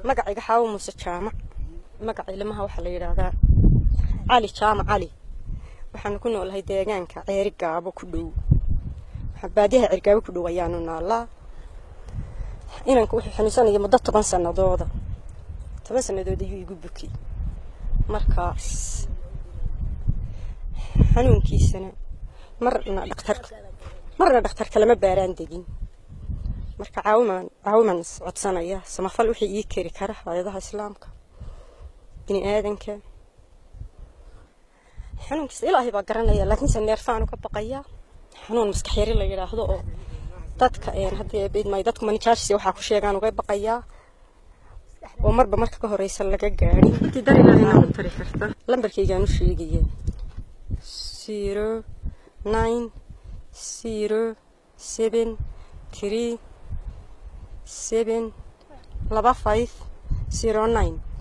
magacayga xaawo muuse jaamac magaca ilmaha waxaa la yidhaahdaa cali jaamac cali waxaanu ku noolahay deegaanka ceeri gaabo ku dhow baadiyaha ceerigaabo ku dhow ayaanu noolaa inanku wuxuu xanuunsanaya muddo toban sanadooda toban sannadood ayuu igu bukay markaas xanuunkiisana marna dhakhtarka marna dhakhtarka lama baaraan degin marka caawimaan caawimaan codsanaya samafal wixii ii keri kara hay-adaha islaamka bini aadanka xanuunkiisa ilaahay baa garanaya laakiinse neerfaanu ka baqayaa xanuun maskax yari la yidhaahdo oo dadka haddii bidmay dadku manijaashisi waxaa ku sheegaan uga baqayaa oo marba marka ka horeysa laga gaadhin intii dar ilaahayna u tari karta lambarkaygaan u sheegaya zero nine zero seven three seven laba five zero nine